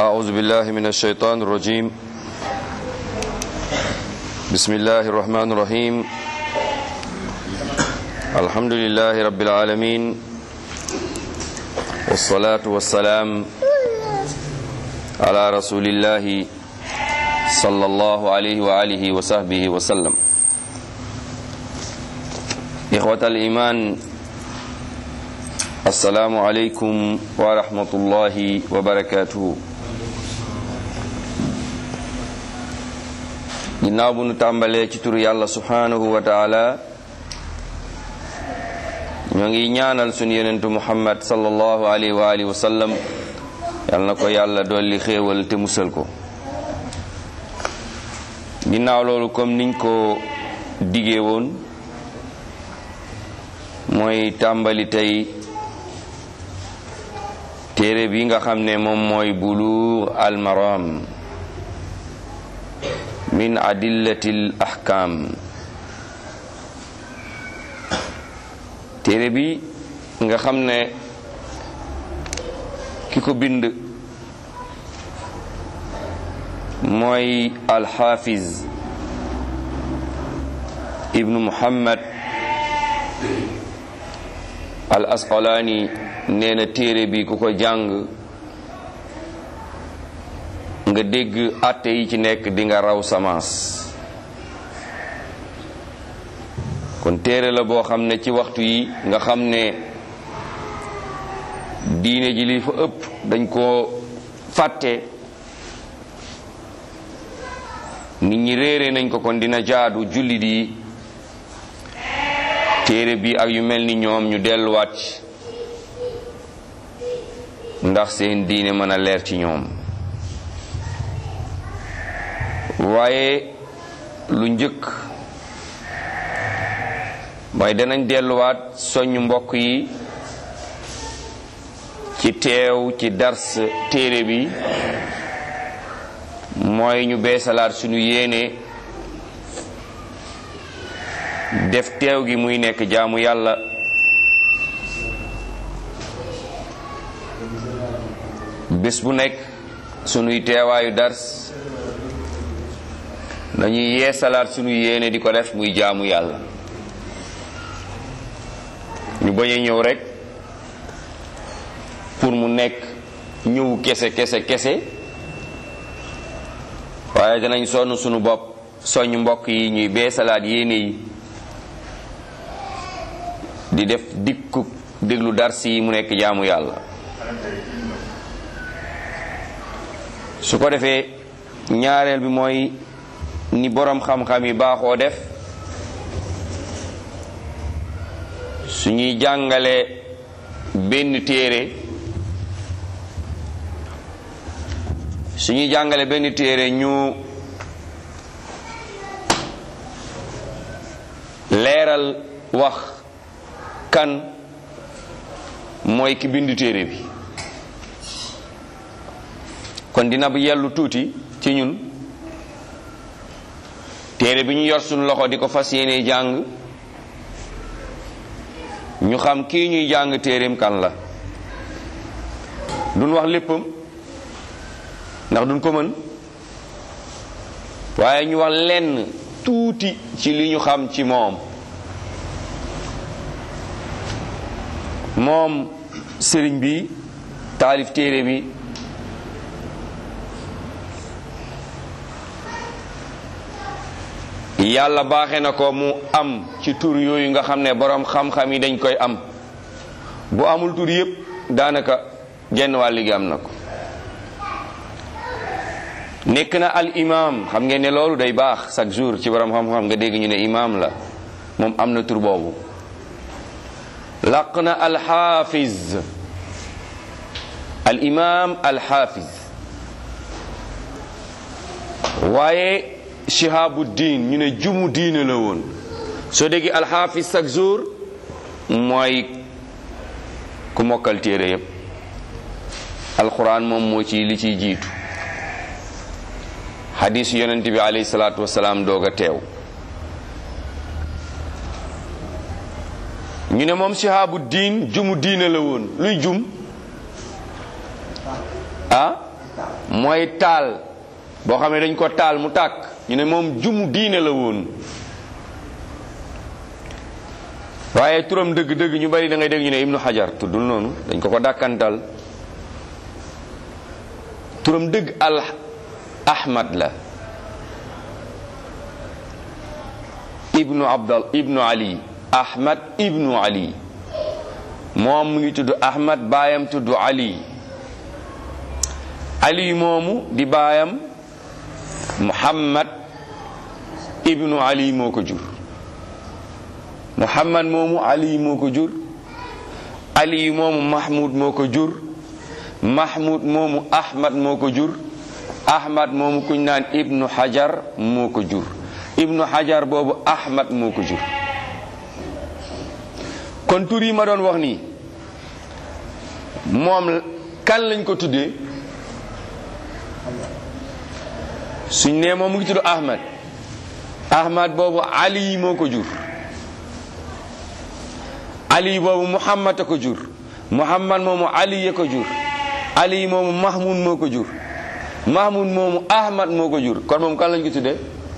أعوذ بالله من الشيطان الرجيم بسم الله الرحمن الرحيم الحمد لله رب العالمين والصلاة والسلام على رسول الله صلى الله عليه وآله وصحبه وسلم إخوة الإيمان السلام عليكم ورحمة الله وبركاته ginnaaw bu nu tàmbalee ci turu yàlla subhanahu wa taala ñoo ngi ñaanal sunu yonentu muhammad sallallahu alayhi wa alihi wa sallam yal na ko yàlla dolli xéewal te musal ko ginnaaw loolu comme niñ ko digee woon mooy tàmbali tey téere bi nga xam ne moom mooy buluugh al maram min adillati l ahkam téere bi nga xam ne ki ko bind mooy alxaafiz ibnu muhammad al asqalaani nee na téere bi ku ko jàng nga dégg àtte yi ci nekk di nga raw samaas kon téere la boo xam ne ci waxtu yi nga xam ne diine ji li fa ëpp dañ koo fàtte nit ñi réere nañ ko kon dina jaadu jullit yi téere bi ak yu mel ni ñoom ñu delluwaat ndax seen diine mën a leer ci ñoom waaye lu njëkk mooy danañ delluwaat soññ mbokk yi ci teew ci dars téere bi mooy ñu beesalaat suñu yéene def teew gi muy nekk jaamu yàlla bés bu nekk sunuy teewaayu dars dañuy yeesalaat sunu yéene di ko def muy jaamu yàlla ñu bañ a ñëw rek pour mu nekk ñëw kese kese kese waaye danañ sonn sunu bopp soññ mbokk yi ñuy beesalaat yéene yi di def dikku déglu dars yi mu nekk jaamu yàlla su ko defee ñaareel bi mooy ni boroom xam-xam yi baaxoo def suñuy jàngale benn téere suñuy jàngale benn téere ñu leeral wax kan mooy ki bindu téere bi kon dina bu yellu tuuti ci ñun téere bi ñu yor suñu loxo di ko fas yéene jàng ñu xam kii ñuy jàng téereem kan la duñ wax léppam ndax duñ ko mën waaye ñu wax lenn tuuti ci li ñu xam ci moom moom sëriñ bi taalif téere bi yàlla baaxe na ko mu am ci tur yooyu nga xam ne boroom xam-xam yi dañ koy am bu amul tur yépp daanaka genn wàll gi am na ko nekk na al imam xam ngeen ne loolu day baax chaque jour ci boroom xam-xam nga dégg ñu ne imam la moom am na tur boobu laq na al xaafiz al imam al xaafiz waaye shihabu diin ñu ne jumu diine la woon soo déggee alxaafis chaque jour mooy ku mokkal téere yépp alquran moom moo ci li ciy jiitu xadiis yonent bi alayhi salaatu wasalaam doog a teew ñu ne moom shihabu diin jumu diine la woon luy jum ah mooy taal boo xam ne dañ ko taal mu tàkk ñu ne moom jumu diine la woon waaye turam dëgg-dëgg ñu bari da ngay dégg ñu ne ibnu xajar tuddul noonu dañ ko ko dàkkantal turam dëgg al ahmad la ibnu abdal ibnu ali ahmad ibnu ali moom mu ngi tudd ahmad baayam tudd ali ali moomu di baayam muhammad ibnu ali moo ko jur muhammad moomu ali moo ko jur ali moomu mahmud moo ko jur mahmud moomu ahmad moo ko jur ahmad moomu kuñ naan ibnu hajar moo ko jur ibnu hajar boobu ahmad moo ko jur kon tur yi ma doon wax nii moom kan lañ ko tuddee suñ nee moom mu ngi tudd ahmad ahmad boobu ali moo ko jur ali boobu muhammad a ko jur muhammad moomu ali ya ko jur ali moomu mahmud moo ko jur mahmud moomu ahmad moo ko jur kon moom kan lañ ko tuddee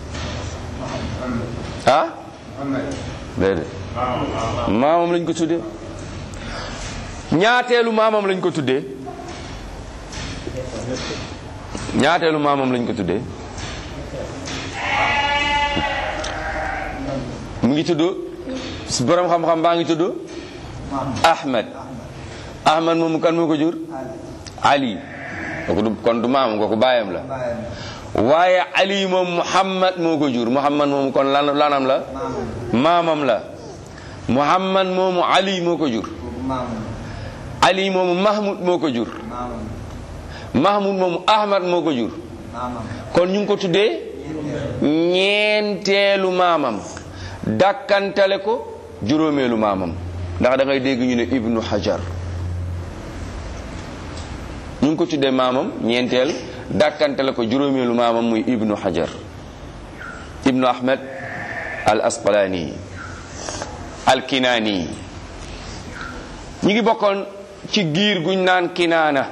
ah déedéet maamam lañ ko tuddee ñaateelu maamam lañ ko tuddee ñaateelu maamam lañ ko tuddee mu ngi tudd borom xam-xam baa ngi tudd ahmad ahmad moomu kan moo ko jur ali kooku du kon du maamam kooku baayam la waaye ali moom muhammad moo ko jur muhammad moomu kon lan lanam la maamam la muhammad moomu ali moo ko jur ali moomu mahmud moo ko jur mahmud moomu ahmad moo ko jur kon ñu ngi ko tuddee ñeenteelu maamam dàkkantale ko juróomeelu maamam ndax da ngay dégg ñu ne ibnu hajar ñu ngi ko tuddee maamam ñeenteel dàkkantale ko juróomeelu maamam muy ibnu hajar ibnu ahmed al asqalani al kinaani ñi ngi bokkoon ci giir guñ naan kinaana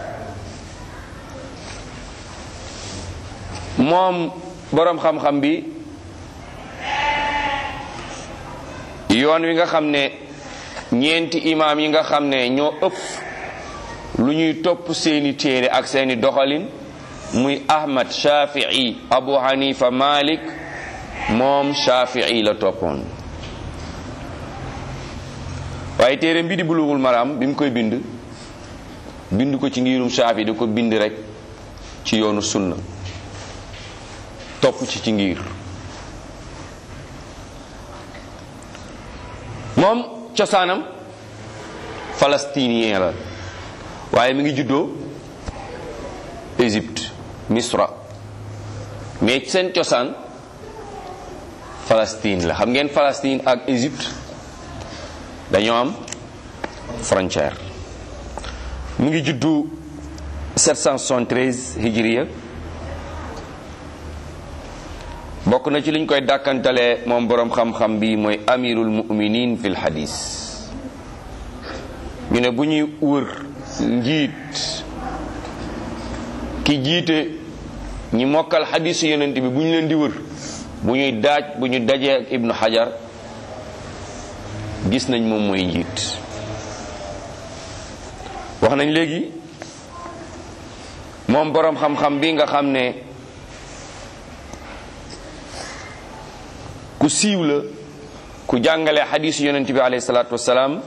moom boroom xam-xam bi yoon wi nga xam ne ñeenti imaam yi nga xam ne ñoo ëpp lu ñuy topp seeni téere ak seeni doxalin muy ahmad shafii abu hanifa malik moom shafii la toppoon waaye téere mbi di bulughul maram bi mu koy bind bind ko ci ngirum shaafi da ko bind rek ci yoonu sunna topp ci ci ngir moom cosaanam palestinien la waaye mi ngi juddoo Égypte Misra mais seen cosaan Palestine la xam ngeen Palestine ak Égypte dañoo am frontière mu ngi juddu 773 hijriya bokk na ci liñ koy dàkkantalee moom boroom xam-xam bi mooy amirul muminin fil hadis ñu ne bu ñuy wër njiit ki jiite ñi mokkal hadisu yonent bi bu ñu leen di wër bu ñuy daaj bu ñu dajee ak ibnu hajar gis nañ moom mooy njiit wax nañ léegi moom boroom xam-xam bi nga xam ne ku siiw la ku jàngale xadiis yonent bi alayhi salaatu wasalaam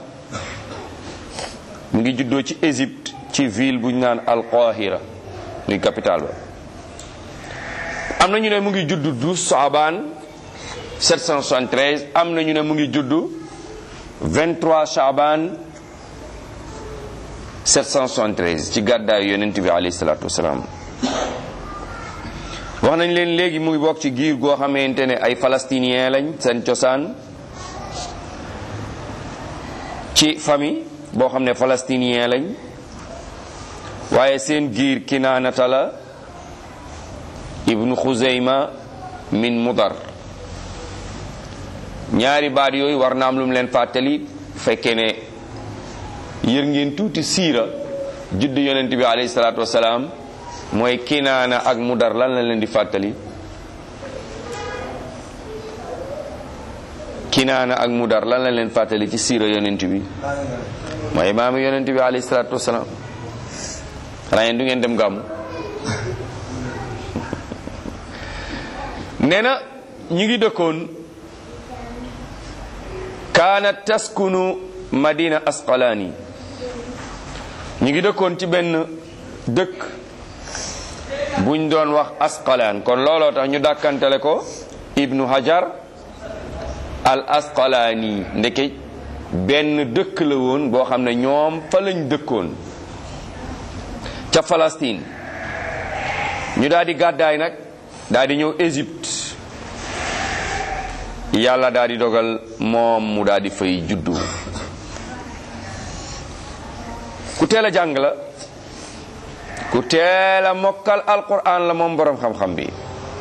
mu ngi juddoo ci Égypte ci ville bu ñu naan Al-Qahira muy capitale ba am na ñu ne mu ngi judd 12 Saabaan 773 am na ñu ne mu ngi judd 23 Saabaan 773 ci gàddaayu yonent bi alayhi salaatu wasalaam wax nañ leen léegi mu ngi bokk ci giir goo xamante ne ay palestinien lañ seen cosaan ci famille boo xam ne palestinien lañ waaye seen giir kinaanata la ibnu xuzeyma min mudar ñaari baat yooyu war na am lu mu leen fàttali fekkee ne yër ngeen tuuti siira judd yonent bi alayhi salaatu wasalaam mooy kinaana ak mudar lan la leen di fàttali kinaana ak mudar lan la leen fàttali ci siira yonent bi mooy maamu yonent bi alayhi salaatu wasalaam xanaa yéen du ngeen dem gàmmu nee na ñu ngi dëkkoon kaanat taskunu madina asqalaani ñu ngi dëkkoon ci benn dëkk buñ doon wax asqalaan kon looloo tax ñu dàkkantele ko ibnu hajar al asqalaani ndeke benn dëkk la woon boo xam ne ñoom fa lañ dëkkoon ca Palestine ñu daal di gàddaay nag daal di ñëw Égypte yàlla daal di dogal moom mu daal di fay juddu ku teel a jàng la ku teel a mokkal alquran la moom boroom xam-xam bi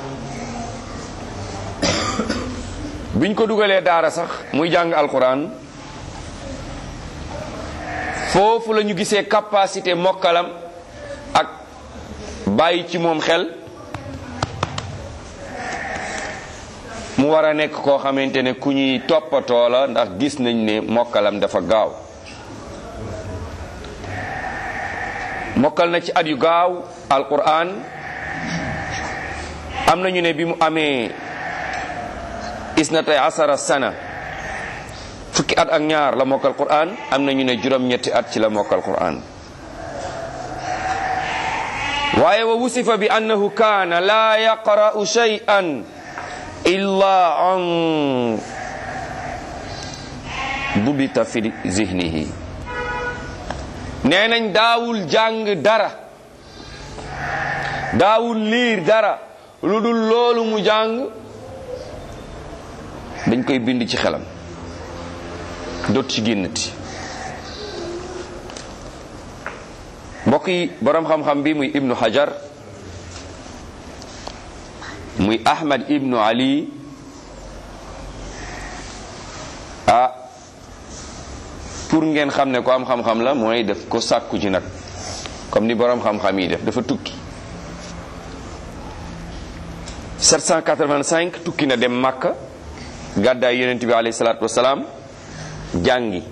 biñ ko dugalee daara sax muy jàng alquran foofu la ñu gisee capacité mokkalam ak bàyyi ci moom xel mu war a nekk koo xamante ne ku ñuy toppatoo la ndax gis nañ ne mokkalam dafa gaaw mokkal na ci at yu gaaw alquran am nañu ne bi mu amee isnatay asara sana fukki at ak ñaar la mokkal quran am nañu ne juróom-ñetti at ci la mokkal quran waaye wa wusifa bi annahu kaana la yaqra'u shay'an illa an dubita fi zihnihi nee nañ daawul jàng dara daawul liir dara lu dul loolu mu jàng dañ koy bind ci xelam dot ci génnati mbokk yi boroom xam-xam bi muy ibnu hajar muy ahmad ibnu ali ah pour ngeen xam ne ko am xam-xam la mooy def ko sàkku ci nag comme ni boroom xam-xam yi def dafa tukki 785 tukki na dem Makka gàddaay yonent bi alayhi salaatu wasalaam jàngi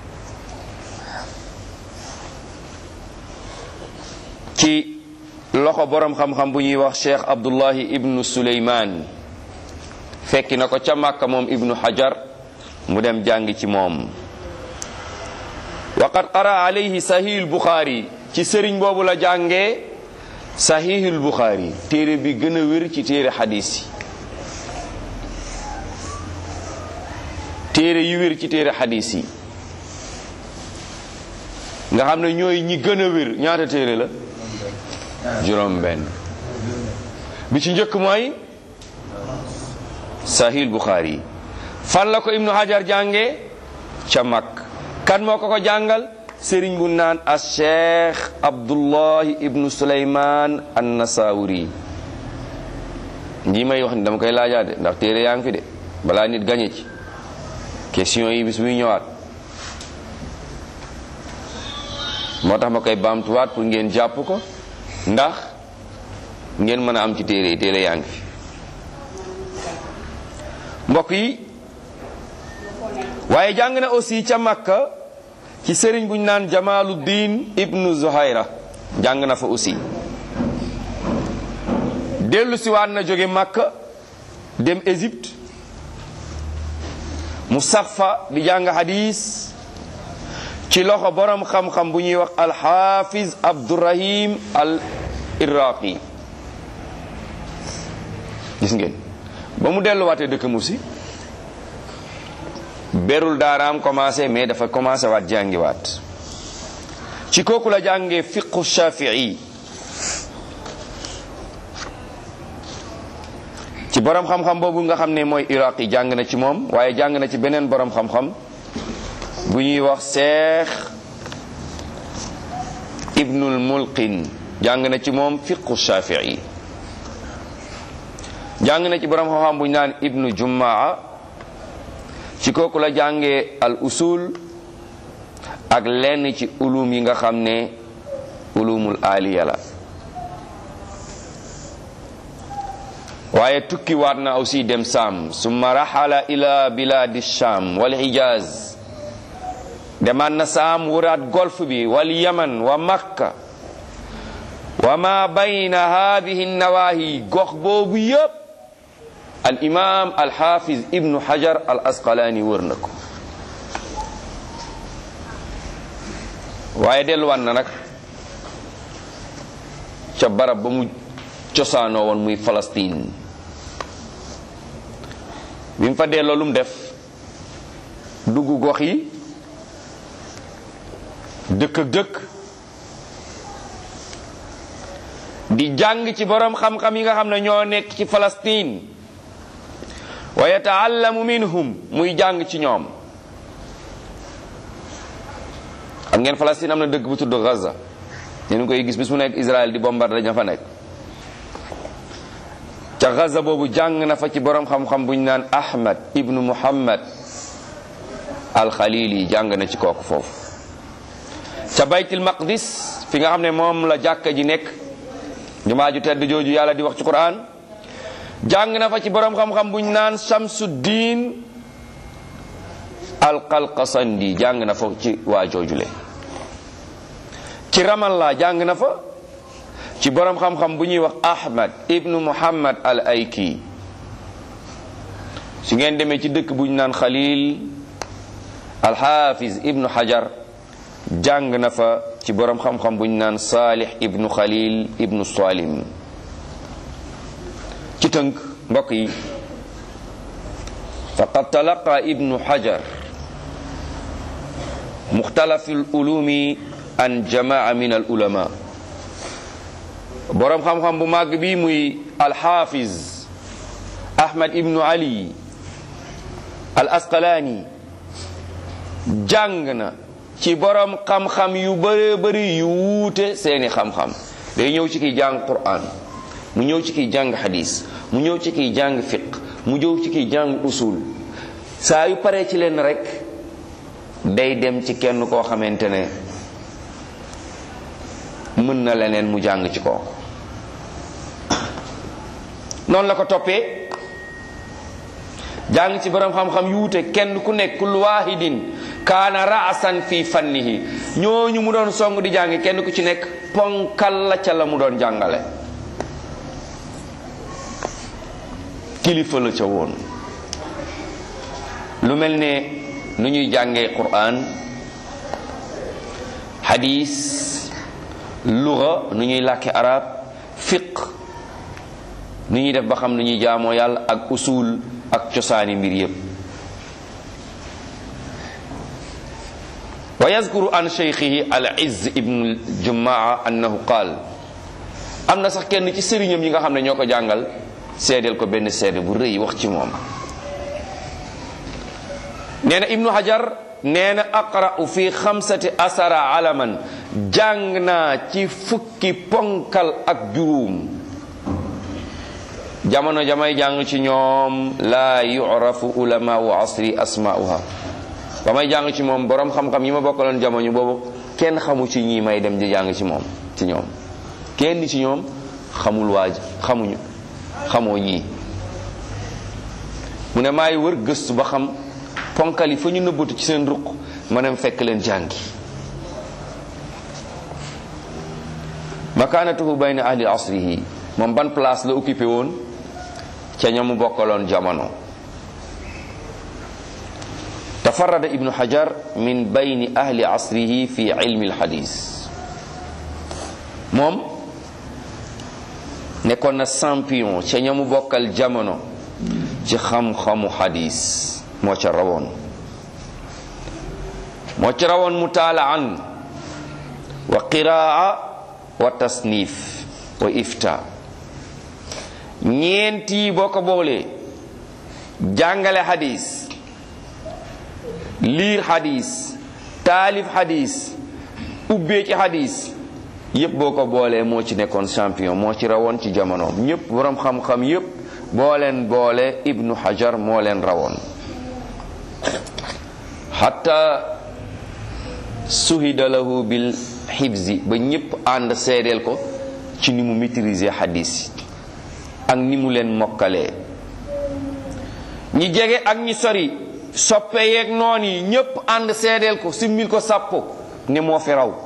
ci loxo boroom xam-xam bu ñuy wax cheikh abdullahi ibnu suleyman fekki na ko ca Makka moom ibnu hajar mu dem jàngi ci moom waqad qara alayhi sahihul buxaari ci sëriñ boobu la jàngee sahihul buxaari téere bi gën a wér ci téere xadis yi téere yu wér ci téere xadis yi nga xam ne ñooy ñi gën a wér ñaata téere la juróom benn bi ci njëkk mooy sahihul buxaari fan la ko ibnu hajar jàngee ca mag kan moo ko ko jàngal sëriñ bu naan a cheikh abdullahi ibnu suleyman an nasawuri nji may wax ni dama koy laajaade ndax téere yaa ngi fi de balaa nit gañe ci question yi bis buy ñëwaat moo tax ma koy baamtuwaat pour ngeen jàpp ko ndax ngeen mën a am ci téere yi téere yaa ngi fi mbokk yi waaye jàng na aussi ca Makka ci sëriñ bu ñu naan Jamaluddin ibnu Zuhayra jàng na fa aussi dellu si waat na jóge Makka dem Égypte mu sax fa di jàng hadis ci loxo borom xam-xam bu ñuy wax alxafiz Abdurahim al Iraqi gis ngeen ba mu delluwaatee dëkk mu si berul daaraam commencé mais dafa commencé waat jàngiwaat ci kooku la jàngee fiqhu shafii ci borom xam-xam boobu nga xam ne mooy iraq yi jàng na ci moom waaye jàng na ci beneen borom xam-xam bu ñuy wax seex ibnul mulqin jàng na ci moom fiqhu shafii jàng na ci borom xam-xam bu ñu naan ibnu jumaa ci kooku la jàngee al usul ak lenn ci ulum yi nga xam ne ulumul aliya la waaye tukki waat na aussi dem saam summa raxala ila biladi sham wal hijaz demaat na saam wuraat golf bi wal yaman wa makka wa ma bayna hadihi nawahi gox boobu yépp al imam al hafiz ibnu hajar al asqalani wër na ko waaye delluwaat na nag ca barab ba mu cosaanoo woon muy Palestine bi mu fa delloo lu mu def dugg gox yi dëkk ak dëkk di jàng ci borom xam-xam yi nga xam ne ñoo nekk ci Palestine wa yataallamu minhum muy jàng ci ñoom xam ngeen Palestine am na dëkk bu tudd Gaza ñu ngi koy gis bis mu nekk Israël di bombardé dañu fa nekk ca Gaza boobu jàng na fa ci borom xam-xam bu ñu naan Ahmad ibnu Muhammad al-Khalili jàng na ci kooku foofu ca baytil maqdis fi nga xam ne moom la jàkka ji nekk jumaa ju tedd jooju yàlla di wax ci Quran jàng na fa ci borom xam-xam bu ñu naan Shamsuddin al-Qalqasandi jàng na fa ci waa joojule ci Ramallah jàng na fa ci borom xam-xam bu ñuy wax Ahmad ibnu Muhammad al Ayki su ngeen demee ci dëkk bu ñu naan Khalil al Hafiz ibnu Hajar jàng na fa ci borom xam-xam bu ñu naan Salih ibnu Khalil ibnu Salim ci tënk mbokk yi faqad talaqa ibnu Hajar muxtalafi al ulumi an jamaa min al ulama boroom xam-xam bu màgg bi muy alxaafiz ahmad ibnu ali al asqalaani jàng na ci boroom xam-xam yu bëree bëri yu wuute seeni xam-xam day ñëw ci kiy jàng quran mu ñëw ci kiy jàng xadis mu ñëw ci kiy jàng fiq mu ñëw ci kiy jàng usul saa yu paree ci leen rek day dem ci kenn koo xamante ne mën na leneen mu jàng ci kooku noonu la ko toppee jàng ci borom xam-xam yu wute kenn ku nekk kul waahidin kaana raasan fi fannihi ñooñu mu doon song di jàng kenn ku ci nekk ponkal la ca la mu doon jàngale kilifa la ca woon lu mel ne nu ñuy jàngee Qur'an hadis luga nu ñuy làkke arab fiq nu ñuy def ba xam nu ñuy jaamoo yàlla ak usul ak cosaani mbir yépp wa yazkuru an cheikhihi al izz ibnu jumaa annahu qaal am na sax kenn ci sëriñam yi nga xam ne ñoo ko jàngal seedeel ko benn seede bu rëy wax ci moom nee na ibnu hajar nee na aqra'u fi xamsati asara alaman jàng naa ci fukki ponkal ak juróom jamono jamay jàng ci ñoom laa yurafu ulama wa asri asma'uha ba may jàng ci moom borom xam-xam yi ma bokkaloon jamono boobu kenn xamu ci ñii may dem di jàng ci moom ci ñoom kenn ci ñoom xamul waaj xamuñu xamoo ñii mu ne maay wër gëstu ba xam ponkal yi fa ñu nëbbatu ci seen ruq ma dem fekk leen jàngi makaanatuhu bayna ahli asrihi moom ban place la occupé woon ca ñamu bokkaloon jamono tafarrada ibnu hajar min bayni ahli asrihi fi ilmi alhadis moom nekkoon na champion ca ñamu bokkal jamono ci xam-xamu hadis moo ca rawoon moo ca rawoon mutaalaan wa qiraa wa tasnif wa ifta ñeenti boo ko boolee jàngale hadis liir hadis taalif hadis ubbee ci hadis yépp boo ko boolee moo ci nekkoon champion moo ci rawoon ci jamonoom ñépp boroom xam-xam yépp boo leen boole ibnu hajar moo leen rawoon xatta suhida lahu bil xibsi ba ñépp ànd seedeel ko ci ni mu maîtriser hadis yi ak ni mu leen mokkalee ñi jege ak ñi sori soppe yeeg noon yi ñépp ànd seedeel ko simmil ko sàppo ne moo fi raw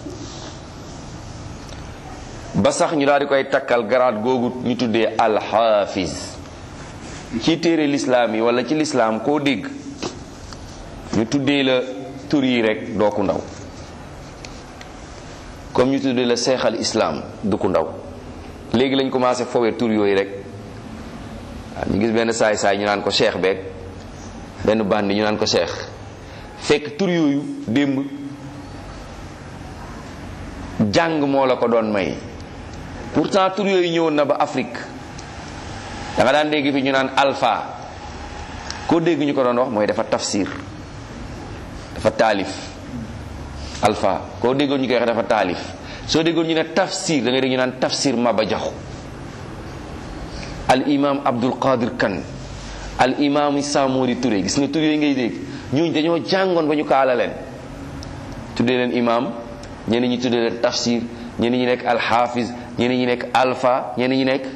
ba sax ñu daal di koy takkal garaat googu ñu tuddee alxaafis ci téere lislaam yi wala ci lislaam koo dégg ñu tuddee la tur yi rek doo ku ndaw comme ñu tuddee la seexal islaam du ku ndaw léegi lañ commencé fowee tur yooyu rek waaw ñu gis benn saay saay ñu naan ko cheikh beeg benn bandi ñu naan ko cheikh fekk tur yooyu démb jàng moo la ko doon may pourtant tur yooyu ñëwoon na ba Afrique da nga daan dégg fi ñu naan alpha koo dégg ñu ko doon wax mooy dafa tafsir dafa taalif alpha koo déggoon ñu koy wax dafa taalif soo déggoon ñu ne tafsir da ngay dégg ñu naan tafsir Maba Jaxu al imam Abdul Qadir Kan al imam Samori Touré gis nga tur yooyu ngay dégg ñooñu dañoo jàngoon ba ñu kaala leen tuddee leen imam ñeneen ñi tuddee leen tafsir ñeneen ñi nekk alxaafis ñeneen ñi nekk alpha ñeneen ñi nekk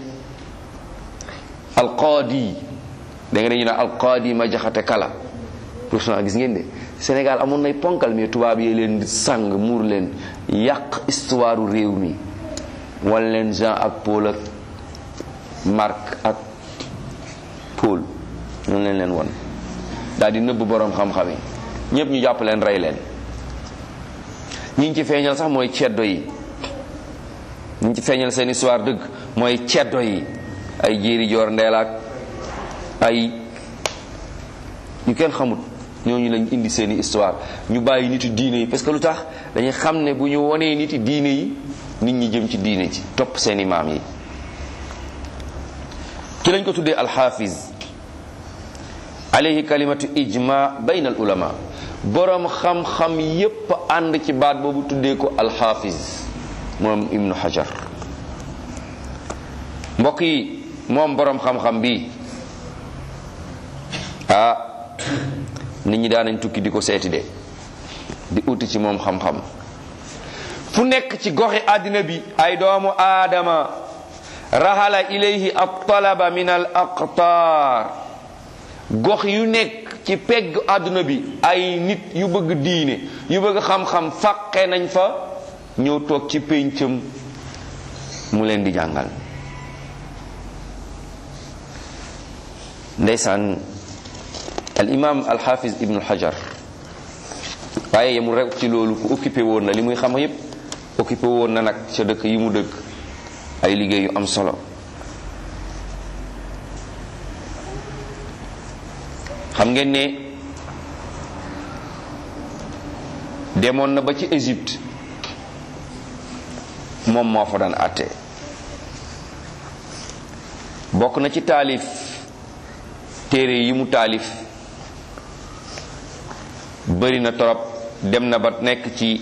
alqaadi da nga ñu ne alqaadi ma jaxate kala pourtant gis ngeen de Sénégal amoon nay ponkal mais tubaab yi leen di sàng muur leen yàq histoire réew mi wan leen Jean ak Paul ak Marc ak Paul noonu leen leen won daal di nëbb boroom xam-xam yi ñépp ñu jàpp leen rey leen ñi ngi ci feeñal sax mooy ceddo yi ñi ci feeñal seen histoire dëgg mooy ceddo yi ay jéeri joor ndeelaak ay ñu kenn xamut ñooñu lañ indi seeni histoire ñu bàyyi nitu diine yi parce que lu tax dañuy xam ne bu ñu wonee niti diine yi nit ñi jëm ci diine ci topp seeni maam yi ki lañ ko tuddee alxaafiz alayhi kalimatu ijma bayna al ulama boroom xam-xam yépp ànd ci baat boobu tuddee ko alxaafiz moom ibnu hajar mbokk yi moom boroom xam-xam bi ah nit ñi daanañ tukki di ko seeti de di uti ci moom xam-xam fu nekk ci goxi àddina bi ay doomu aadama rahala ilayhi at-talaba min al aqtaar gox yu nekk ci pegg àdduna bi ay nit yu bëgg diine yu bëgg xam-xam faqe nañ fa ñëw toog ci péncam mu leen di jàngal ndeysaan al imam al hafiz ibnu hajar waaye yemul rek ci loolu ku occupé woon na li muy xam yépp occupé woon na nag ca dëkk yi mu dëkk ay liggéey yu am solo xam ngeen ne demoon na ba ci Égypte moom moo fa daan àtte bokk na ci taalif téere yi mu taalif bari na torop dem na ba nekk ci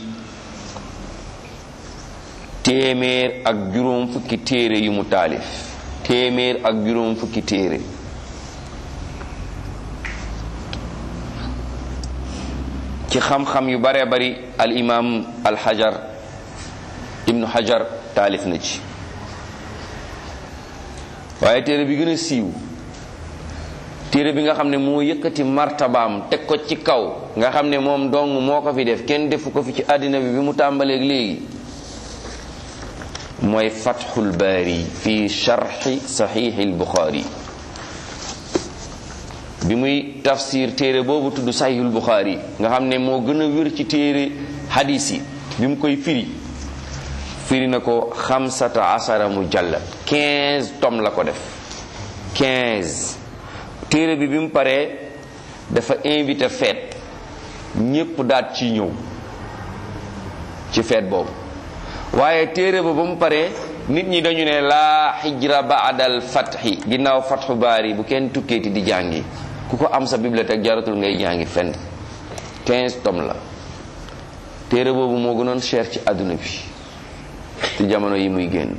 téeméer ak juróom fukki téere yu mu taalif téeméer ak juróom fukki téere ci xam-xam yu bare bari al imam al hajar ibnu hajar taalif na ci waaye téere bi gën a siiw téere bi nga xam ne moo yëkkati martabaam teg ko ci kaw nga xam ne moom dong moo ko fi def kenn defu ko fi ci àddina bi bi mu tàmbaleeg léegi mooy fathul baari fi sharxi saxiixi buxaari bi muy tafsir téere boobu tudd saxiixul buxaari nga xam ne moo gën a wér ci téere hadis yi bi mu koy firi firi na ko xamsata asara mujallad 15 tom la ko def 15 téere bi bi mu paree dafa invité fête ñépp daat ci ñëw ci fête boobu waaye téere ba ba mu paree nit ñi dañu ne laa xijra baadal fatxi ginnaaw fatxu baari bu kenn tukkeeti di jàngi ku ko am sa bibliothèque jaratul ngay jàngi fenn 15 tomes la téere boobu moo gënoon cher ci àdduna bi ci jamono yi muy génn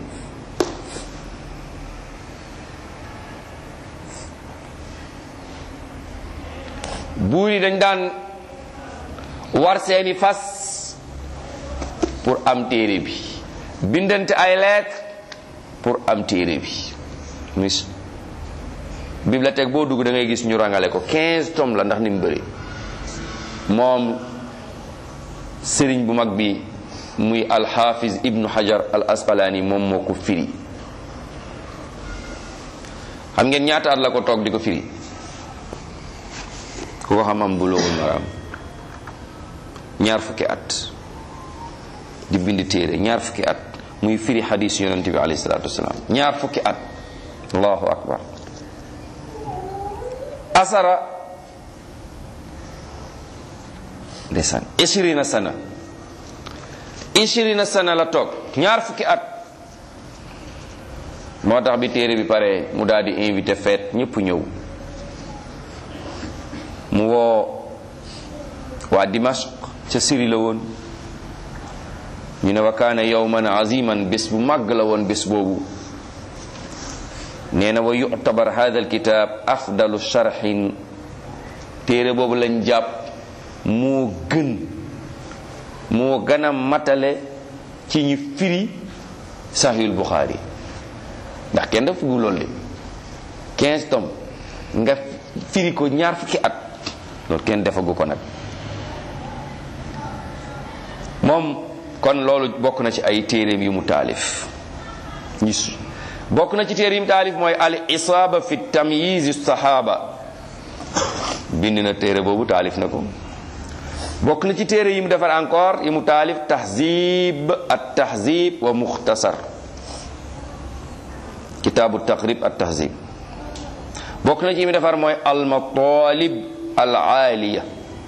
buur yi dañ daan war seeni fas pour am téere bi bindante ay lettre pour am téere bi mis bibliothèque boo dugg da ngay gis ñu rangale ko 15 tomes la ndax ni mu bëri moom sëriñ bu mag bi muy alxafiz ibnu hajar al asqalaani moom moo ko firi xam ngeen ñaata at la ko toog di ko firi ku ko xam am buloowul maraam ñaar fukki at di bind téere ñaar fukki at muy firi xadis yonente bi alayhi salatu wasalaam ñaar fukki at allahu akbar asara ndeysaan ishirina sana ishirina sana la toog ñaar fukki at moo tax bi téere bi pare mu daal di invité feet ñëpp ñëw mu woo waa Dimashq ca Syrie la woon ñu ne wa kaana yawman aziman bés bu màgg la woon bés boobu nee na wa yu'tabar hadha alkitab afdalu sharhin téere boobu lañ jàpp moo gën moo gën a matale ci ñi firi sahihul Bukhari ndax kenn def gu loolu de 15 tomes nga firi ko ñaar fukki at loolu kenn defagu ko nag moom kon loolu bokk na ci ay téeréem yu mu taalif ñis bokk na ci téere yi mu taalif mooy al isaaba fi tamyiz sahaba bind na téere boobu taalif na ko bokk na ci téere yi mu defar encore yi mu taalif tahzib at tahzib wa mukhtasar kitaabu taqrib at tahzib bokk na ci yi mu defar mooy al matalib al aaliya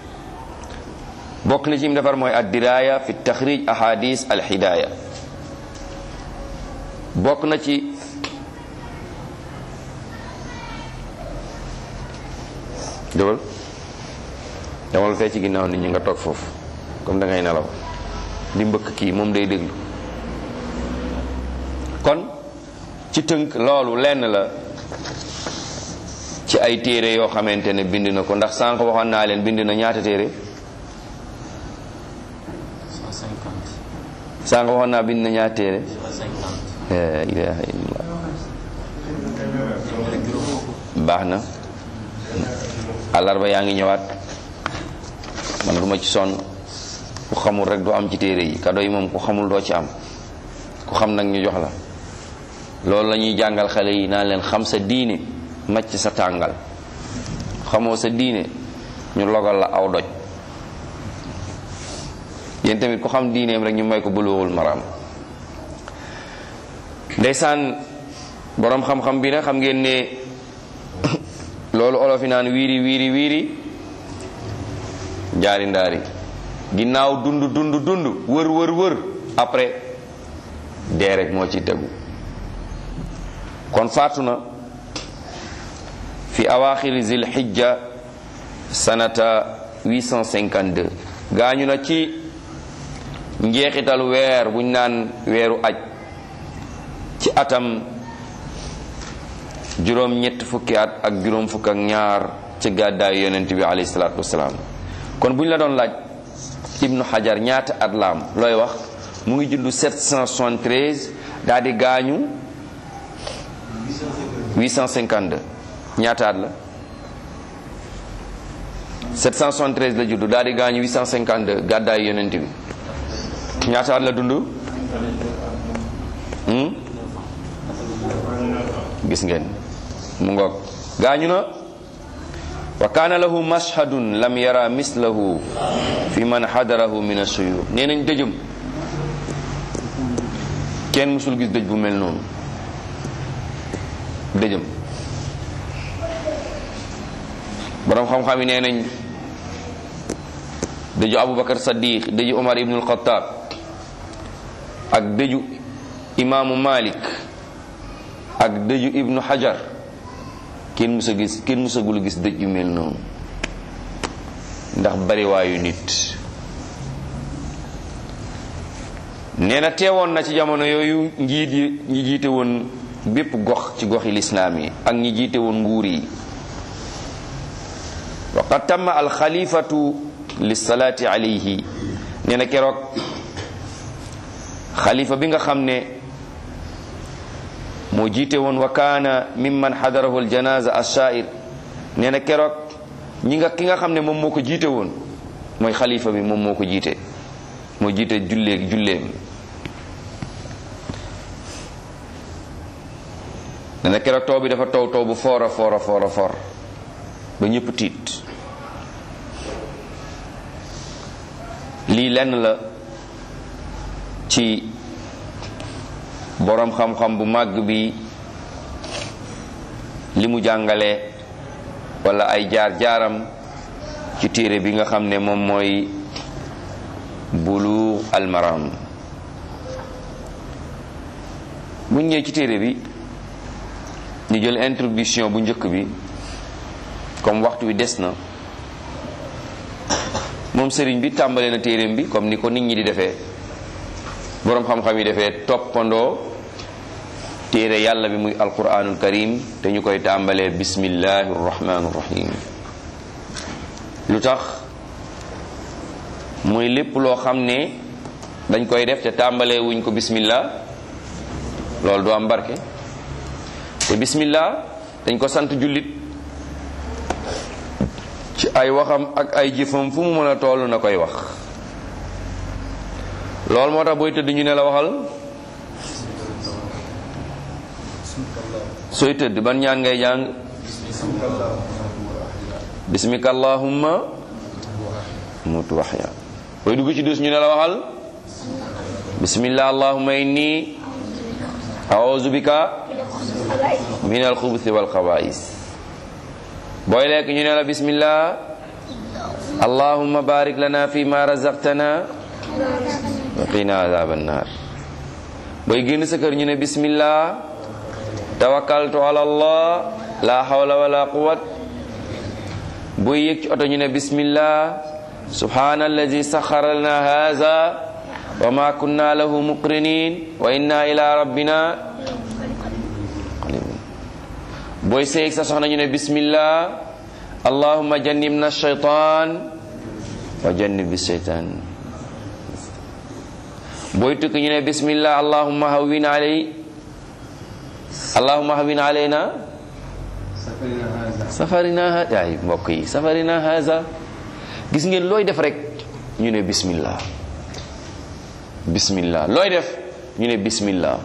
bokk na ci yi mu defar mooy ad diraya fi taxrij ahadis al hidaya bokk na ci dëwal demal fee ci ginnaaw nit ñi nga toog foofu comme da ngay nelaw di mbëkk kii moom day déglu kon ci tënk loolu lenn la ci ay téere yoo xamante ne bind na ko ndax sànq waxoon naa leen bind na ñaata téere sànq waxoon naa bind na ñaata téere la ilaha illallah baax na àllarba yaa ngi ñëwaat man duma ci sonn ku xamul rek du am ci téere yi kado yi moom ku xamul doo ci am ku xam nag ñu jox la loolu la ñuy jàngal xale yi naan leen xam sa diine macc sa tàngal xamoo sa diine ñu logal la aw doj yéen tamit ku xam diineem rek ñu may ko buluwul maram ndeysaan boroom xam-xam bi nag xam ngeen ne loolu olof yi naan wiiri wiiri wiiri jaari ndaari ginnaaw dund dund dund wër wër wër après dee rek moo ci tegu kon faatu na fi awaaxiri zil xijja sanata 852 gaañu na ci njeexital weer buñ naan weeru aj ci atam juróom ñett fukki at ak juróom fukk ak ñaar ci gàddaayu yonent bi alayhi salaatu wasalaam kon bu ñu la doon laaj ibnu xajar ñaata at laam looy wax mu ngi juddu 773 daal di gaañu 852 ñaata at la 773 la juddu daal di gaañu 852 gàddaayu yonent bi ñaata at la dund gis ngeen mu ngoog gaañu na wa kaana lahu mashhadun lam yara mislahu fi man xadarahu min asuyur nee nañ dëjëm kenn musul gis dëj bu mel noonu dëjëm borom xam-xam yi nee nañ dëju abubakar saddiq dëju omar ibnul xataab ak dëju imaamu malik ak dëju ibnu hajar kenn musa gis kenn musagul gis dëj yu mel noonu ndax bariwaayu nit nee na teewoon na ci jamono yooyu njiit yi ñi jiite woon bépp gox ci goxi lislaam yi ak ñi jiite woon nguur yi wa qad tamma alxalifatu lissalaati alayhi nee na keroog xalifa bi nga xam ne moo jiite woon wa kaana mimman xadarahu aljanaza ashair nee na keroog ñi nga ki nga xam ne moom moo ko jiite woon mooy xalifa bi moom moo ko jiite moo jiite jullee julleem nee na keroog taw bi dafa taw taw bu foor a foor a foor a foor ba ñëpp tiit lii lenn la ci boroom xam-xam bu màgg bi li mu jàngale walla ay jaar-jaaram ci téere bi nga xam ne moom mooy bulu almaram bu ñëwee ci téere bi ñu jël introduction bu njëkk bi comme waxtu wi des na moom sëriñ bi tàmbale na téereem bi comme ni ko nit ñi di defee boroom xam-xam yi defee toppandoo téere yàlla bi muy alquranul karim te ñu koy tàmbalee bismillahi rahmaani rahim lu tax mooy lépp loo xam ne dañ koy def te tàmbalee wuñ ko bismillah loolu du am barke te bismillah dañ ko sant jullit ci ay waxam ak ay jëfam fu mu mën a toll na koy wax loolu moo tax booy tëdd ñu ne la waxal sooy tëdd ban ñaan ngay jàng bismika allahumma mutu waxya booy dugg ci dus ñu ne la waxal bismillah allahumma inni a'udhu bika min alxubuthi wal xabaa'is booy lekk ñu ne la bismillah allahumma barik lana fi ma razaqtana wa qina azab annar booy génn sa kër ñu ne bismillah tawakkaltu ala allah la hawla wala quwwat booy yéeg ci oto ñu ne bismillah subhana allazi saxara lana haza wa ma kunna lahu muqrinin wa inna ila rabbina booy seeg sa soxna ñu ne bismillah allahumma jannibna shaytan wa jannib shaytan booy tukki ñu ne bismillah allahumma hawwin alay allahumma hawwin alayna safarina haza ay mbokk yi safarina haza gis ngeen looy def rek ñu ne bismillah bismillah looy def ñu ne bismillah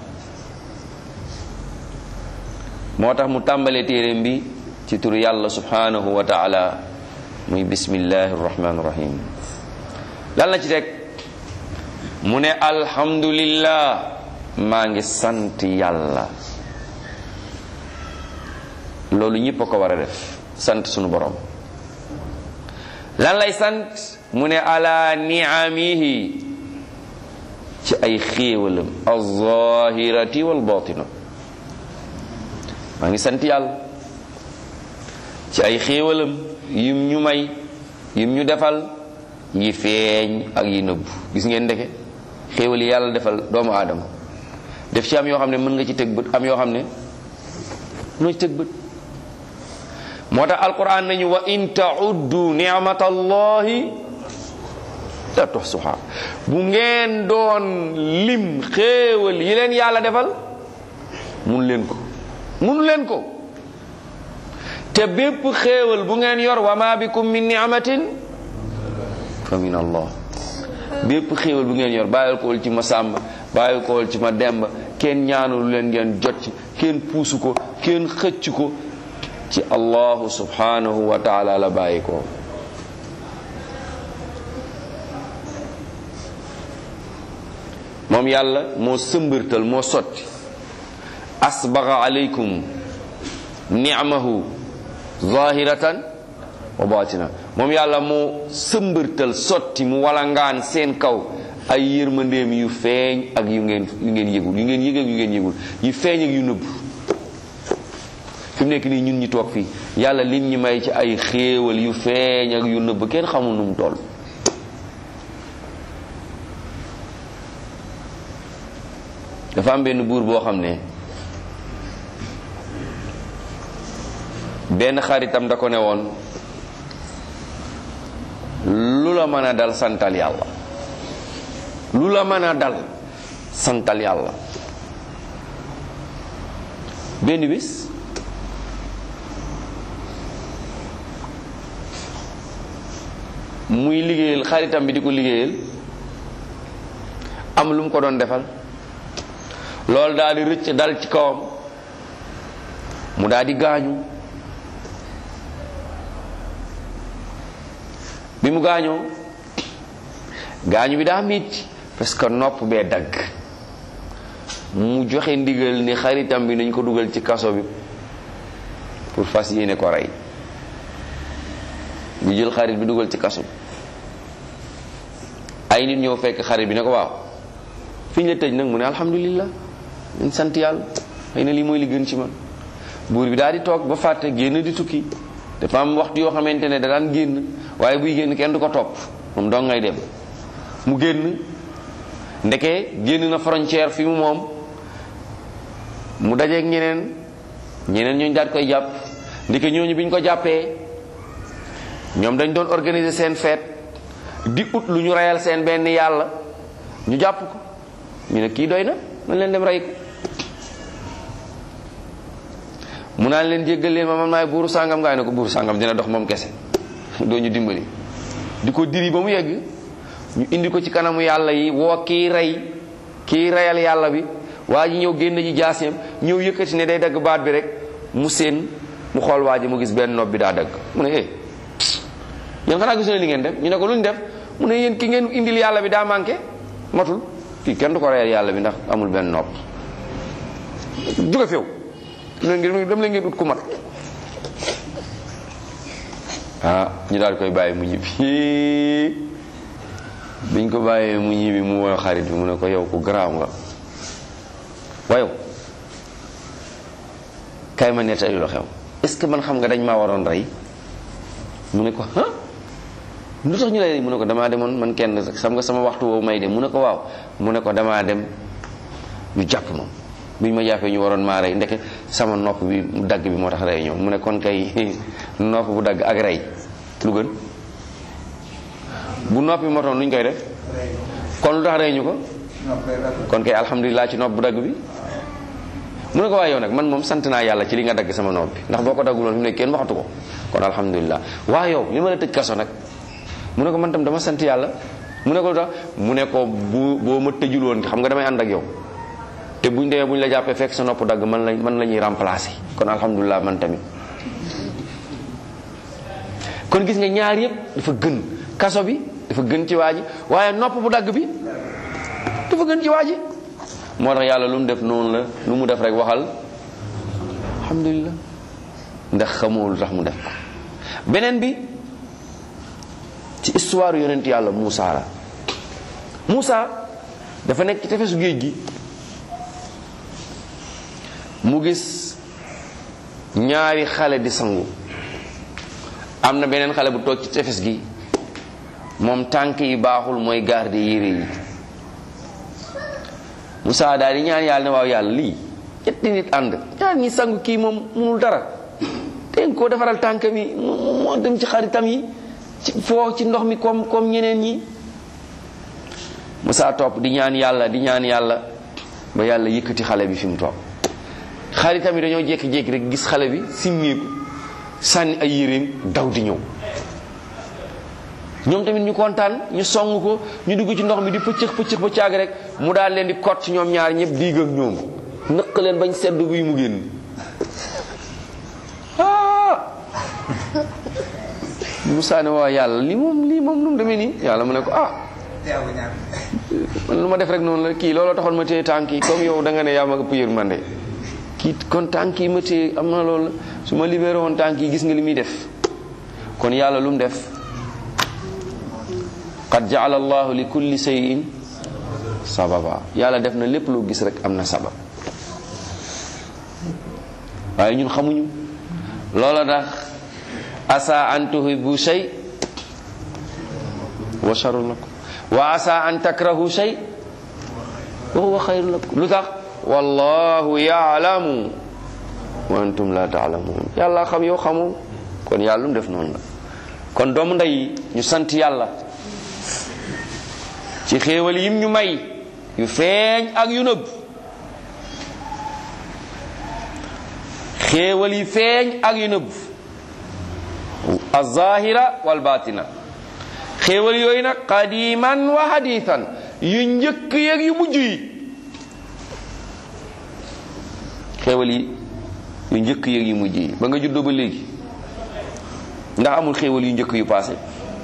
moo tax mu tàmbalee téeréem bi ci turu yàlla subhanahu wa taala muy bismillahi rahmani rahim lan la ci teg mu ne alhamdulillah maa ngi sant yàlla loolu ñëpp a ko war a def sant sunu borom lan lay sant mu ne ala niamihi ci ay xéewalam alzahirati walbatina maa ngi sant yàlla ci ay xéewalam yim ñu may yim ñu defal yi feeñ ak yi nëbb gis ngeen ndeke xéewal yi yàlla defal doomu aadama def ci am yoo xam ne mën nga ci teg bët am yoo xam ne noo ci teg bët moo tax alquran nañu wa in tauddu nicmatallahi la tuxsuha bu ngeen doon lim xéewal yi leen yàlla defal mun leen ko mun leen ko te bépp xéewal bu ngeen yor wa ma bikum min ni'matin fa min allah bépp xéewal bu ngeen yor bàyyil ko ci ma sàmba bàyyil ko ci ma demba kenn ñaanul leen ngeen jot ci kenn puusu ko kenn xëcc ko ci allahu subhanahu wa taala la bàyyi ko moom yàlla moo sëmbërtal moo sotti asbaga alaykum ni'mahu zahiratan wa batina moom yàlla moo sëmbërtal sotti mu walangaan seen kaw ay yërmandeem yu feeñ ak yu ngeen yu ngeen yëgul yu ngeen yëg ak yu ngeen yëgul yu feeñ ak yu nëbb fi mu nekk nii ñun ñi toog fii yàlla lim ñi may ci ay xéewal yu feeñ ak yu nëbb kenn xamul nu mu toll dafa am benn buur boo xam ne benn xaritam da ko ne woon lu la mën a dal santal yàlla lu la mën a dal santal yàlla benn bis muy liggéeyal xaritam bi di ko liggéeyal am lu mu ko doon defal loolu daal di rëcc dal ci kawam mu daal di gaañu bi mu gaañoo gaañu bi daa metti parce que nopp bee dagg mu joxe ndigal ni xaritam bi nañ ko dugal ci kaso bi pour fas yéene ko rey bu jël xarit bi dugal ci kaso bi ay nit ñëw fekk xarit bi ne ko waaw fi ñu la tëj nag mu ne alhamdulillah dañ sant yàlla xëy na lii mooy li gën ci man buur bi daal di toog ba fàtte génn di tukki dafa am waxtu yoo xamante ne da daan génn waaye buy génn kenn du ko topp moom dong ngay dem mu génn ndeke génn na frontière fi mu moom mu dajeeg ñeneen ñeneen ñooñu daal koy jàpp ndeke ñooñu bi ñu ko jàppee ñoom dañ doon organiser seen fête di ut lu ñu reyal seen benn yàlla ñu jàpp ko ñu ne kii doy na nañ leen dem rey ko mu naan leen jéggal leen ma man maay buuru sàngam ngaay ne ko buuru sàngam dina dox moom kese doo ñu dimbali di ko diri ba mu yegg ñu indi ko ci kanamu yàlla yi woo kii rey kii reyal yàlla bi waa ji ñëw génn ji jaaseem ñëw yëkkati ne day dagg baat bi rek mu seen mu xool waa ji mu gis benn nopp bi daa dagg mu ne eh yéen xanaa gisu ne li ngeen def ñu ne ko lu ñu def mu ne yéen ki ngeen indil yàlla bi daa manqué matul kii kenn du ko reyal yàlla bi ndax amul benn nopp jóge feew dem leen ngeen ut ku mat ah ñu daal koy bàyyi mu ñibbi biñ ko bàyyee mu ñibbi mu woo xarit bi mu ne ko yow ku garaaw nga wayow kay ma nettali lu xew est-ce que man xam nga dañ maa waroon rey mu ne ko ah lu tax ñu lay mu ne ko damaa demoon man kenn xam nga sama waxtu woowu may dem mu ne ko waaw mu ne ko damaa dem ñu jàpp moom bi ñu ma jàppee ñu waroon maa rey ndeke sama nopp bi mu dagg bi moo tax rey ñoom mu ne kon kay nopp bu dagg ak rey lu gën bu noppi motoon lu ñu koy def kon lu tax rey ñu ko kon kay alhamdulilah ci nopp bu dagg bi mu ne ko waaye yow nag man moom sant naa yàlla ci li nga dagg sama nopp bi ndax boo ko dagguloon fi mu ne kenn waxatu ko kon alhamdulilah waa yow li ma la tëj kaso nag mu ne ko man tam dama sant yàlla mu ne ko lu tax mu ne ko bu boo ma tëjul woon xam nga damay ànd ak yow te buñ demee buñ la jàppee fekk sa nopp dagg man la man la ñuy remplacer kon alhamdulilah man tamit kon gis nga ñaar yëpp dafa gën kaso bi dafa gën ci waa ji waaye nopp bu dagg bi dafa gën ci waa ji moo tax yàlla lu mu def noonu la lu mu def rek waxal alhamdulilah ndax xamoo lu tax mu def ko beneen bi ci histoire yonent yàlla Moussa la Moussa dafa nekk ci tefesu géej gi mu gis ñaari xale di sangu am na beneen xale bu toog ci tefes gi moom tànk yi baaxul mooy garde yére yi Moussa daal di ñaan yàlla ne waaw yàlla lii ñetti nit ànd ñaar ñi sangu kii moom munul dara te koo defaral tànk mi moo dem ci xaritam yi ci foo ci ndox mi comme comme ñeneen ñi Moussa topp di ñaan yàlla di ñaan yàlla ba yàlla yëkkati xale bi fi mu toog xaritam yi dañoo jékki-jékki rek gis xale bi simmeeku sànni ay yéreem daw di ñëw ñoom tamit ñu kontaan ñu song ko ñu dugg ci ndox mi di pëccëx pëccëx ba caag rek mu daal leen di kot ci ñoom ñaar ñëpp diig ak ñoom nëq leen bañ sedd buy mu génn Moussa ne waa yàlla lii moom lii moom nu mu demee nii yàlla mu ne ko ah man lu ma def rek noonu la kii looloo taxoon ma téye tànk yi comme yow da nga ne yaa ma ëpp yërmande kii kon tànk yi ma téye am na loolu la su ma libéré woon tànk yi gis nga li muy def kon yàlla lu mu def qad jaala allahu li kulli shay'in sababa yàlla def na lépp loo gis rek am na sabab waaye ñun xamuñu loola tax asa an tuhibbu shay wa sharrun lakum wa asa an takrahu shay wa huwa xayrun lakum lu tax wallahu yaalamu wa antum la taalamuun yàlla xam yow xamoo kon yàlla lu mu def noonu la kon doomu ndey ñu sant yàlla ci xéewal yim ñu may yu feeñ ak yu nëbb xéewal yi feeñ ak yu nëbb azahira wal batina xéewal yooyu nag qadiman wa hadithan yu njëkk yeeg yu mujj yi xéewal yi yu njëkk yeeg yu mujj yi ba nga juddoo ba léegi ndax amul xéewal yu njëkk yu paase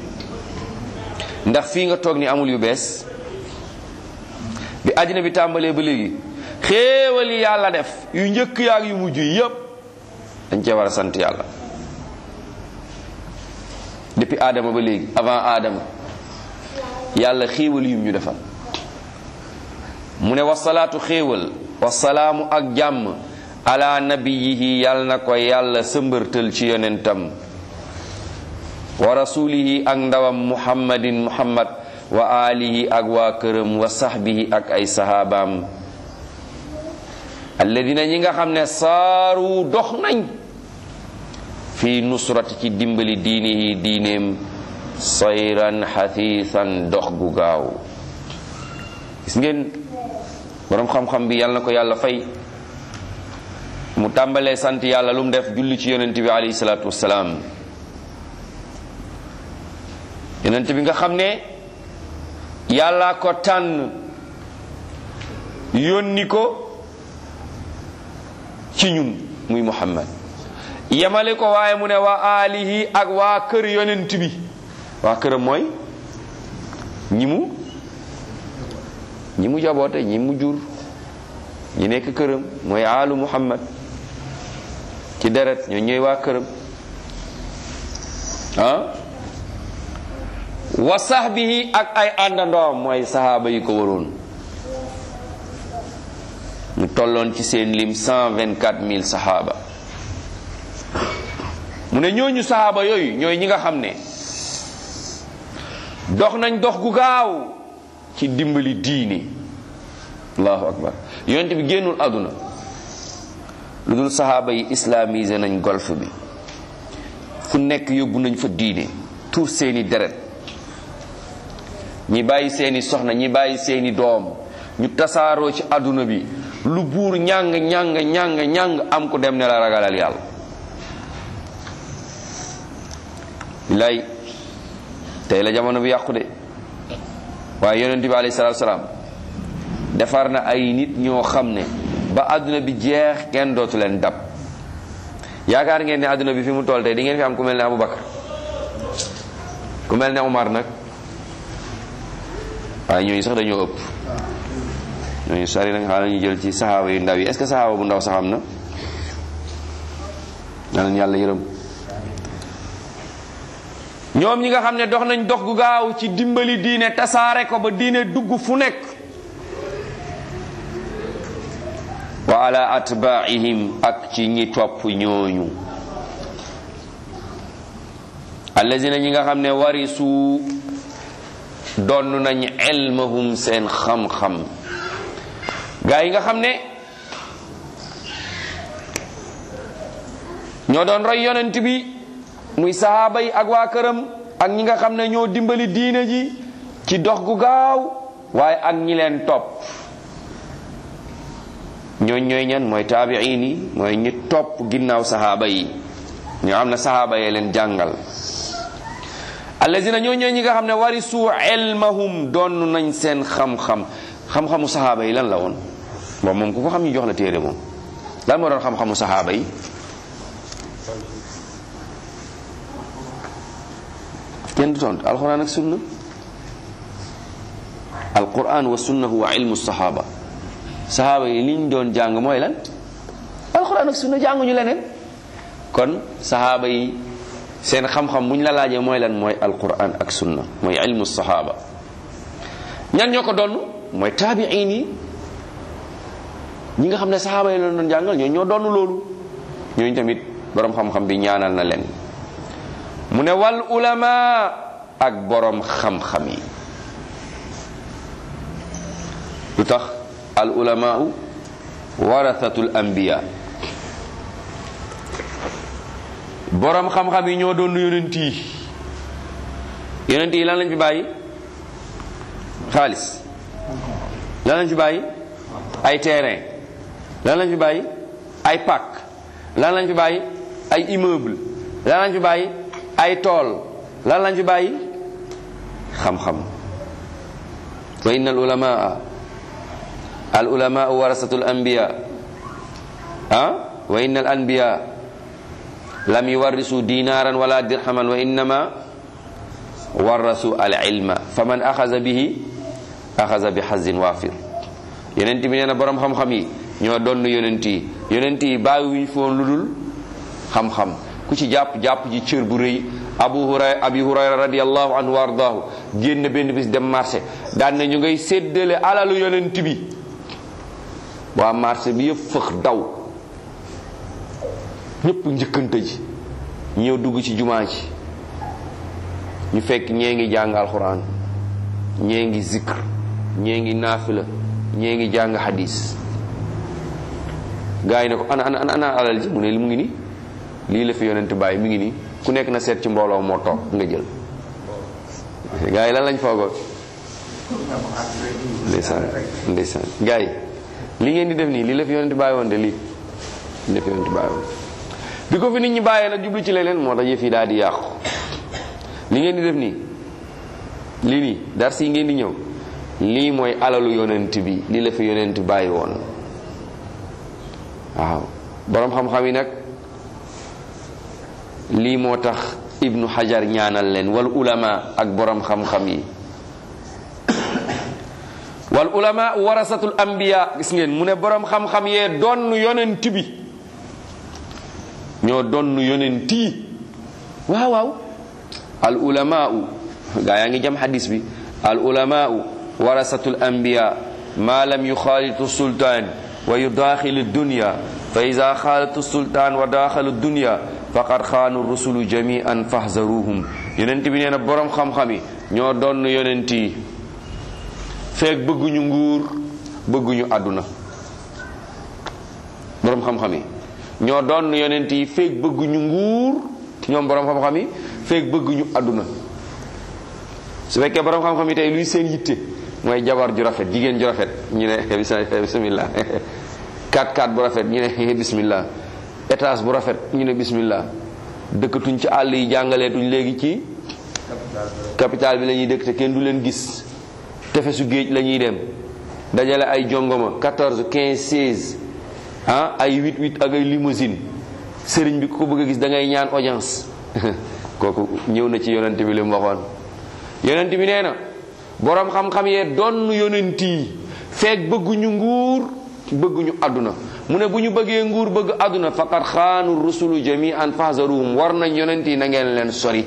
ndax fii nga toog ni amul yu bees bi àddina bi tàmbalee ba léegi xéewal yi yàlla def yu njëkk yaag yu mujj yi yépp dañ cee war a sant yàlla depuis Adama ba léegi avant Adama yàlla xéewal yum ñu defal mu ne wasalaatu xéewal wasalaamu ak jàmm ala nabiyihi yàlla na ko yàlla sëmbërtal ci yonentam wa rasulihi ak ndawam muhammadin muhammad wa alihi ak waa këram wa sahbihi ak ay sahabaam alladina ñi nga xam ne saaru dox nañ fi nusrati ci dimbali diinihi diineem sayran xathiisan dox gu gaaw gis ngeen boroom xam-xam bi yàlla na ko yàlla fay mu tàmbalee sant yàlla lu mu def julli ci yonent bi alayhi salaatu wassalaam yonent bi nga xam ne yàlla ko tànn yónni ko ci ñun muy muhammad yemale ko waaye mu ne waa alihi ak waa kër yonent bi waa këram mooy ñi mu ñi mu jaboote ñi mu jur ñi nekk këram mooy aalu muhammad ci deret ñoo ñooy waa këram ah wa sahbihi ak ay àndandoom mooy sahaaba yi ko waroon ñu tolloon ci seen lim 124 000 sahaaba mu ne ñooñu sahaaba yooyu ñooy ñi nga xam ne dox nañ dox gu gaaw ci dimbali diini allahu akbar yonent bi génnul àdduna lu dul sahaaba yi islamisé nañ golf bi fu nekk yóbbu nañ fa diine tuur seeni deret ñi bàyyi seeni soxna ñi bàyyi seeni doom ñu tasaaroo ci àdduna bi lu buur ñàng ñàng ñàng ñàng am ko dem ne la ragalal yàlla billaay tey la jamono bi yàqu de waaye yonent bi alayhi salaatu salaam defar na ay nit ñoo xam ne ba àdduna bi jeex kenn dootu leen dab yaakaar ngeen ne àdduna bi fi mu toll tey di ngeen fi am ku mel ne Aboubacar ku mel ne Omar nag waaye ñooñu sax dañoo ëpp ñooñu sari nag xaaral ñu jël ci saxaaba yu ndaw yi est-ce que saxaaba bu ndaw sax am na na yàlla yërëm ñoom ñi nga xam ne dox nañ dox gu gaaw ci dimbali diine tasaare ko ba diine dugg fu nekk wa ala atbaihim ak ci ñi topp ñooñu allazina ñi nga xam ne warisu donn nañ ilmahum seen xam-xam gaa yi nga xam ne ñoo doon roy yonent bi muy sahaaba yi ak waa këram ak ñi nga xam ne ñoo dimbali diine ji ci dox gu gaaw waaye ak ñi leen topp ñooñ ñooy ñan mooy taabiin yi mooy ñi topp ginnaaw sahaaba yi ñoo xam ne sahaaba yee leen jàngal allazina ñoo ñooy ñi nga xam ne warisu ilmahum doon nañ seen xam-xam xam-xamu sahaaba yi lan la woon bon moom ku ko xam ñu jox la téere moom lan moo doon xam-xamu sahaaba yi kenn du tontu alquran ak sunna alquran wa sunna huwa ilmu sahaba sahaaba yi liñ doon jàng mooy lan alquran ak sunna jànguñu leneen kon sahaaba yi seen xam-xam buñ la laajee mooy lan mooy alquran ak sunna mooy ilmu sahaba ñan ñoo ko doon mooy taabiin yi ñi nga xam ne sahaaba yi la doon jàngal ñoo ñoo doon loolu ñooñu tamit borom xam-xam bi ñaanal na leen mu ne wal ulama ak borom xam-xam yi lu tax al ulamaau warathatul anbiya borom xam-xam yi ñoo doon yonent yi yonent yi lan lañ fi bàyyi xaalis lan lañ fi bàyyi ay terrain lan lañ fi bàyyi ay pàkk lan lañ fi bàyyi ay immeuble lan lañ fi bàyyi ay tool lan lañ fi bàyyi xam-xam wa inna al ulamaa al ulamaa warasatul anbiya ah wa inna al anbiya lam yuwarrisu dinaran wala dirhaman wa innama warasu al ilma faman axaza bihi axaza bi xazin waafir yonent bi nee na borom xam-xam yi ñoo doon yonent yi yonent yi bàyyiwuñ foon lu dul xam-xam ku ci jàpp jàpp ji cër bu rëy abu hurayra abi hurayra radiallahu anhu wa ardaahu génn benn bis dem marché daan na ñu ngay séddale alalu yonent bi waa marché bi yëpp fëx daw ñëpp njëkkante ji ñëw dugg ci jumaa ji ñu fekk ñee ngi jàng alxuraan ñee ngi zikr ñee ngi naafila ñee ngi jàng hadis gaa yi ne ko ana ana ana alal ji mu ne li mu ngi nii lii la fi yonent bàyyi mi ngi nii ku nekk na seet ci mbooloo moo toog nga jël gaa yi lan lañ foogoon ndeysaan ndeysaan gaa yi li ngeen di def nii lii la fi yonent bàyyi woon de lii lii la fi yonent bàyyi woon bi ko fi nit ñi bàyyee nag jublu ci leneen moo tax yëf yi daal di yàqu li ngeen di def nii lii nii dars yi ngeen di ñëw lii mooy alalu yonent bi lii la fi yonent bàyyi woon waaw boroom xam-xam yi nag lii moo tax ibnu hajar ñaanal leen wal ulama ak boroom xam-xam yi wal ulama warasatul anbiya gis ngeen mu ne boroom xam-xam yee donn yonent bi ñoo donn yonent yi waaw waaw al ulamaau gaa yaa ngi jam hadis bi al ulamaau warasatul anbiya ma lam yuxaalitu sultaan wa yudaaxilu dunya fa ida xaalatu sultaan wa daaxalu dunya faqad xaanu rusulu jamian fahzaruhum yonent bi nee na boroom xam-xam yi ñoo donn yonent yi feek bëgguñu nguur bëgguñu àdduna boroom xam-xam yi ñoo donn yonent yi feek bëgguñu nguur ñoom boroom xam-xam yi feek bëgguñu àdduna su fekkee boroom xam-xam yi tey luy seen yitte mooy jabar ju rafet jigéen ju rafet ñu ne bismillah 4-4 bu rafet ñu ne bismillah étage bu rafet ñu ne bismillah dëkkatuñ ci àll yi jàngaleetuñ léegi ci capital bi la ñuy dëkk te kenn du leen gis tefesu géej la ñuy dem dajale ay jongoma 14 15 16 ah ay 8 8 ak ay limousine sëriñ bi ku ko bëgg a gis da ngay ñaan audience kooku ñëw na ci yonent bi li mu waxoon yonent bi nee na boroom xam-xam yee donn yonent yi feek bëgguñu nguur bëgguñu àdduna mu ne bu ñu bëggee nguur bëgg àdduna faqad xaanu rusulu jamian fahzaruhum war nañ yonent yi na ngeen leen sori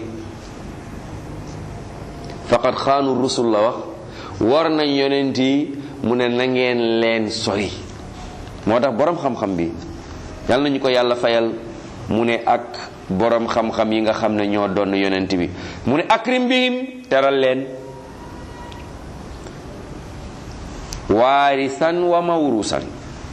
faqad xaanu rusul la wax war nañ yonent yi mu ne na ngeen leen sori moo tax boroom xam-xam bi yal nañu ko yàlla fayal mu ne ak boroom xam-xam yi nga xam ne ñoo doon yonent bi mu ne akrim bihim teral leen waarisan wa mawrusan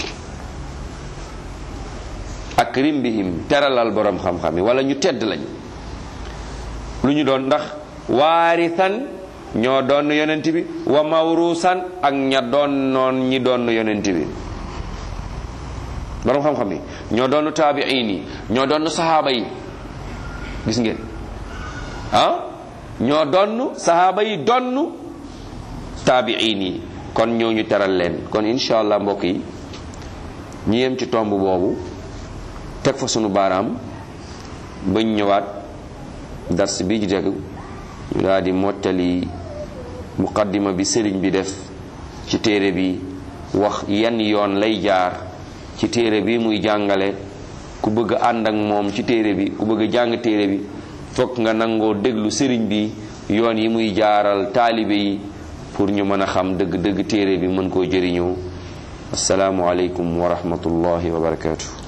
akrim bihim teralal boroom xam-xam yi wala ñu tedd lañ lu ñu doon ndax waarisan ñoo doon yonent bi wa mawrusan ak ña doon noon ñi doon yonent bi boroom xam-xam yi ñoo doon taabiin yi ñoo doon sahaaba yi gis ngeen ah ñoo doon sahaaba yi doon taabiin yi kon ñoo ñu teral leen kon incha allah mbokk yi ñu yem ci tomb boobu teg fa sunu baaraam bañ ñëwaat dars bi ji dégg ñu daal di mottali muqaddima bi sëriñ bi def ci téere bi wax yan yoon lay jaar ci téere bi muy jàngale ku bëgg ànd ak moom ci téere bi ku bëgg jàng téere bi fokk nga nangoo déglu sëriñ bi yoon yi muy jaaral taalibe yi pour ñu mën a xam dëgg dëgg téere bi mën koo jëriñoo asalaamualeykum wa rahmatullahi wa barakatuh